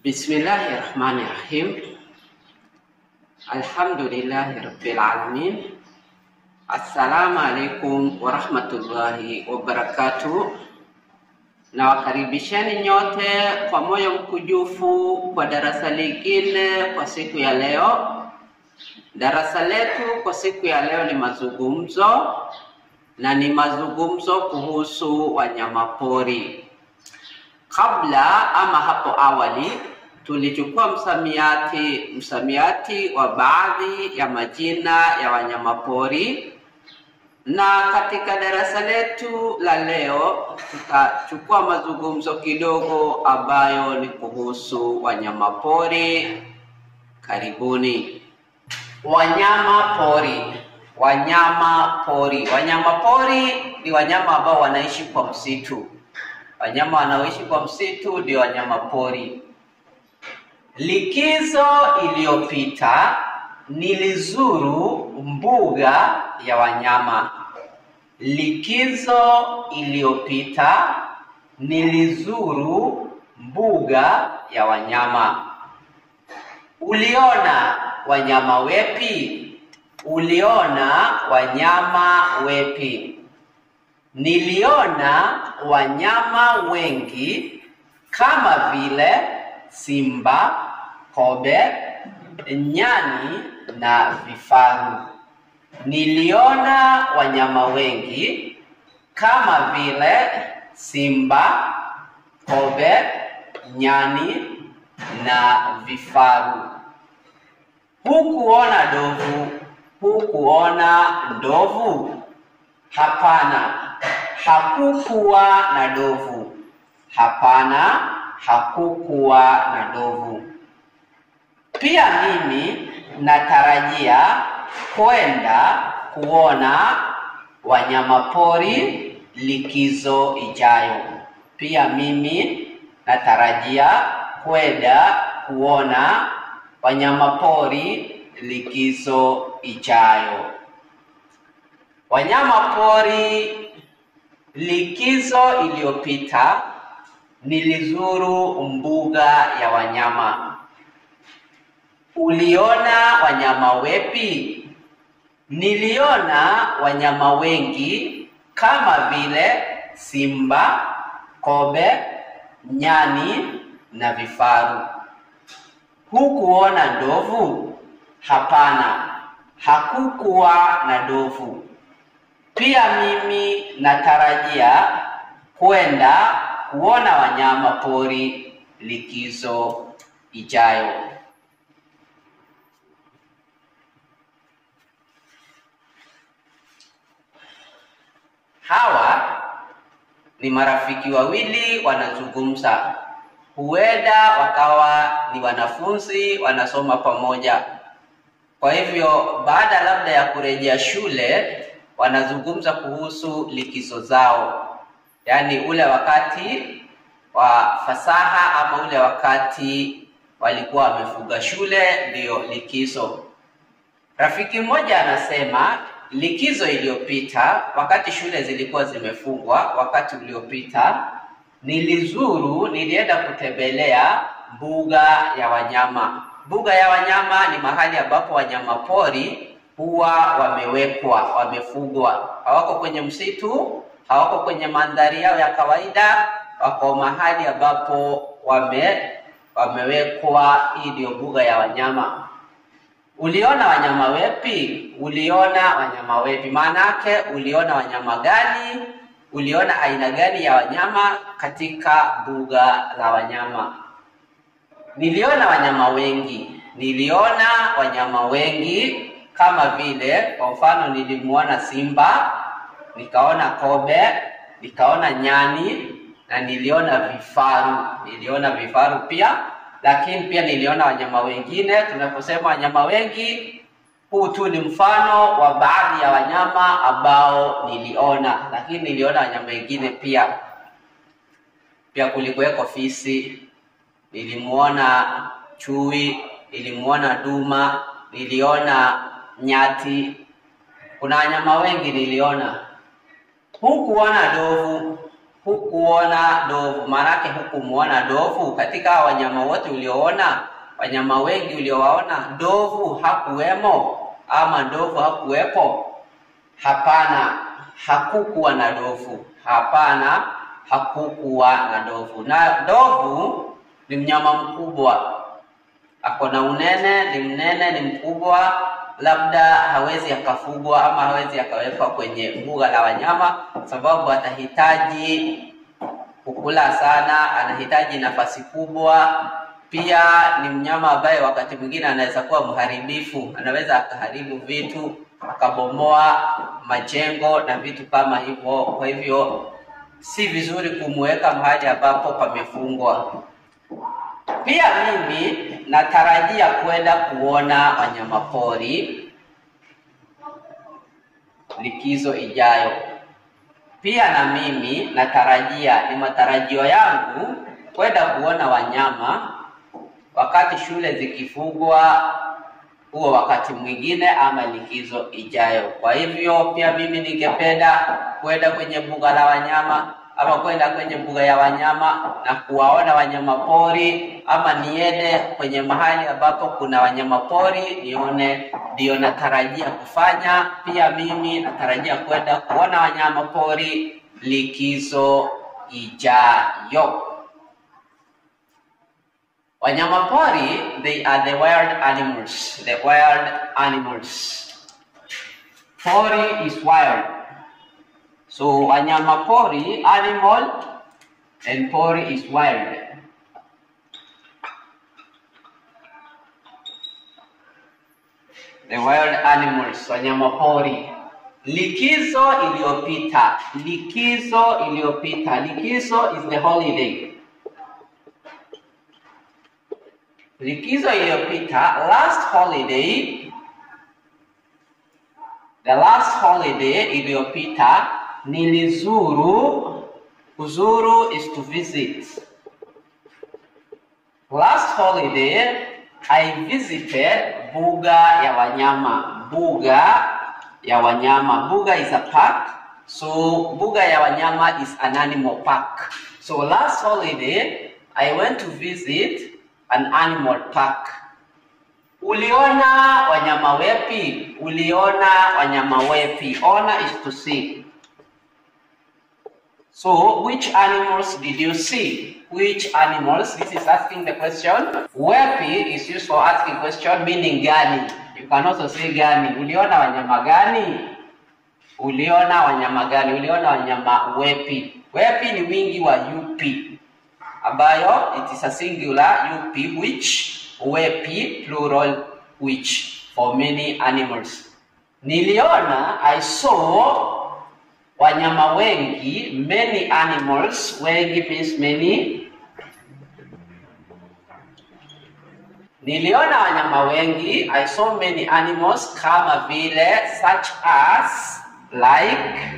Bismillahi rahmani rahim. Alhamdulillahi rabbil alamin. Assalamu alaikum warahmatullahi wabarakatuh. Nawakaribisheni nyote kwa moyo mkujufu kwa darasa lingine kwa siku ya leo. Darasa letu kwa siku ya leo ni mazungumzo na ni mazungumzo kuhusu wanyamapori. Kabla ama hapo awali tulichukua msamiati msamiati wa baadhi ya majina ya wanyamapori, na katika darasa letu la leo tutachukua mazungumzo kidogo ambayo ni kuhusu wanyamapori. Karibuni. Wanyama pori, wanyama pori. Wanyama pori ni wanyama ambao wanaishi kwa msitu. Wanyama wanaoishi kwa msitu ndio wanyama pori. Likizo iliyopita nilizuru mbuga ya wanyama. Likizo iliyopita nilizuru mbuga ya wanyama. Uliona wanyama wepi? Uliona wanyama wepi? Niliona wanyama wengi kama vile simba, kobe, nyani na vifaru. Niliona wanyama wengi kama vile simba, kobe, nyani na vifaru. Hukuona ndovu? Hukuona ndovu? Hapana, hakukuwa na ndovu. Hapana, hakukuwa na ndovu. Pia mimi natarajia kwenda kuona wanyamapori likizo ijayo. Pia mimi natarajia kwenda kuona wanyamapori likizo ijayo. Wanyamapori likizo iliyopita nilizuru mbuga ya wanyama. Uliona wanyama wepi? Niliona wanyama wengi kama vile simba, kobe, nyani na vifaru. Hukuona ndovu? Hapana, hakukuwa na ndovu. Pia mimi natarajia kwenda kuona wanyama pori likizo ijayo. Hawa ni marafiki wawili wanazungumza, huenda wakawa ni wanafunzi wanasoma pamoja. Kwa hivyo, baada labda ya kurejea shule, wanazungumza kuhusu likizo zao, yaani ule wakati wa fasaha ama ule wakati walikuwa wamefuga shule, ndiyo likizo. Rafiki mmoja anasema likizo iliyopita, wakati shule zilikuwa zimefungwa, wakati uliopita nilizuru, nilienda kutembelea mbuga ya wanyama. Mbuga ya wanyama ni mahali ambapo wanyama pori huwa wamewekwa, wamefugwa. Hawako kwenye msitu, hawako kwenye mandhari yao ya kawaida, wako mahali ambapo wame wamewekwa. Hii ndio mbuga ya wanyama. Uliona wanyama wepi? Uliona wanyama wepi? Maana yake uliona wanyama gani? Uliona aina gani ya wanyama katika mbuga la wanyama? Niliona wanyama wengi. Niliona wanyama wengi kama vile, kwa mfano, nilimuona simba, nikaona kobe, nikaona nyani na niliona vifaru. Niliona vifaru pia lakini pia niliona wanyama wengine. Tunaposema wanyama wengi, huu tu ni mfano wa baadhi ya wanyama ambao niliona, lakini niliona wanyama wengine pia. Pia kulikuweko fisi, nilimuona chui, nilimuona duma, niliona nyati. Kuna wanyama wengi niliona. Hukuona ndovu? hukuona ndovu. Maanake hukumuona ndovu katika wanyama wote ulioona, wanyama wengi uliowaona, ndovu hakuwemo ama ndovu hakuwepo? Hapana, hakukuwa na ndovu. Hapana, hakukuwa na ndovu. Na ndovu ni mnyama mkubwa, ako na unene, ni mnene, ni mkubwa, labda hawezi akafugwa ama hawezi akawekwa kwenye mbuga la wanyama, sababu atahitaji kukula sana, anahitaji nafasi kubwa. Pia ni mnyama ambaye wakati mwingine anaweza kuwa mharibifu, anaweza akaharibu vitu, akabomoa majengo na vitu kama hivyo. Kwa hivyo si vizuri kumweka mahali ambapo pamefungwa. Pia mimi natarajia kwenda kuona wanyamapori likizo ijayo. Pia na mimi natarajia, ni matarajio yangu kwenda kuona wanyama wakati shule zikifungwa, huo wakati mwingine ama likizo ijayo. Kwa hivyo pia mimi ningependa kwenda kwenye mbuga la wanyama ama kwenda kwenye mbuga ya wanyama na kuwaona wanyama pori, ama niende kwenye mahali ambapo kuna wanyama pori nione, ndio natarajia kufanya. Pia mimi natarajia kwenda kuona wanyama pori likizo ijayo. Wanyama pori, they are the wild animals. The wild animals. Pori is wild. So wanyama pori, animal, and pori is wild. The wild animals, wanyama pori. Likizo iliyopita, likizo iliyopita. Likizo is the holiday. Likizo iliyopita, last holiday, the last holiday iliyopita nilizuru. Kuzuru is to visit. Last holiday I visited buga ya wanyama. Buga ya wanyama. Buga is a park. So buga ya wanyama is an animal park. So last holiday I went to visit an animal park. Uliona wanyama wepi? Uliona wanyama wepi? Ona is to see. So, which animals did you see? Which animals? This is asking the question. Wepi is used for asking question meaning gani. You can also say gani. Uliona wanyama gani? Uliona wanyama gani? Uliona wanyama wepi? Wepi ni wingi wa yupi, ambayo it is a singular yupi, which wepi plural which for many animals. Niliona, I saw wanyama wengi, many animals. Wengi means many. Niliona wanyama wengi, I saw many animals, kama vile, such as, like,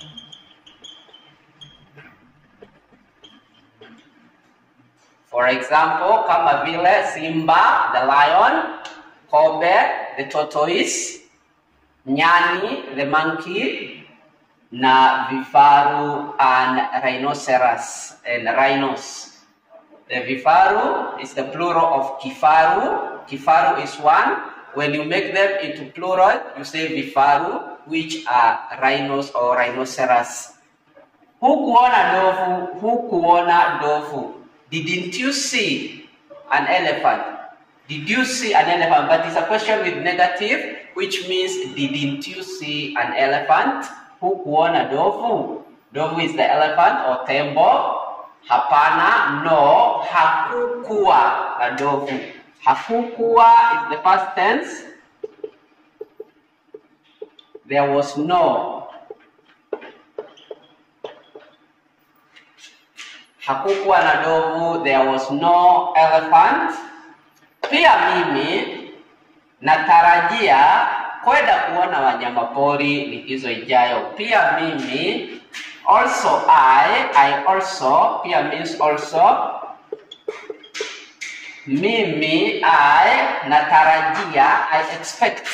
for example, kama vile simba, the lion, kobe, the tortoise, nyani, the monkey, na vifaru and rhinoceros and rhinos. The vifaru is the plural of kifaru. Kifaru is one. When you make them into plural, you say vifaru, which are rhinos or rhinoceros. Hukuona ndovu, hukuona ndovu. Didn't you see an elephant? Did you see an elephant? But it's a question with negative, which means didn't you see an elephant? Hukuona ndovu? Ndovu is the elephant or tembo. Hapana, no, hakukuwa na ndovu. Hakukuwa is the past tense. There was no. Hakukuwa na ndovu, there was no elephant. Pia mimi natarajia kwenda kuona wanyama pori likizo ijayo. Pia mimi also I, I also pia means also. Mimi I natarajia, I expect.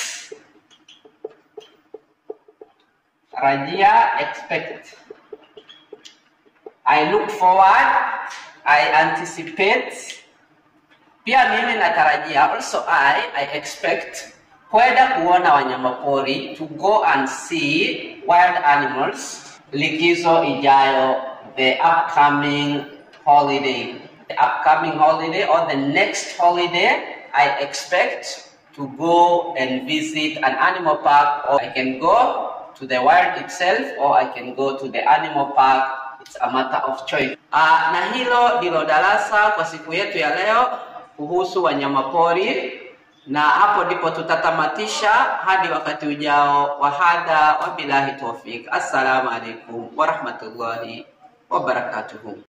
Tarajia, expect. I look forward, I anticipate. Pia mimi natarajia, also I, I expect kwenda kuona wanyamapori, to go and see wild animals. Likizo ijayo, the upcoming holiday, the upcoming holiday or the next holiday, I expect to go and visit an animal park, or I can go to the wild itself, or I can go to the animal park. It's a matter of choice. Uh, na hilo ndilo darasa kwa siku yetu ya leo kuhusu wanyamapori, na hapo ndipo tutatamatisha hadi wakati ujao. Wahadha, wabillahi tawfik. Assalamu alaikum warahmatullahi wabarakatuhu.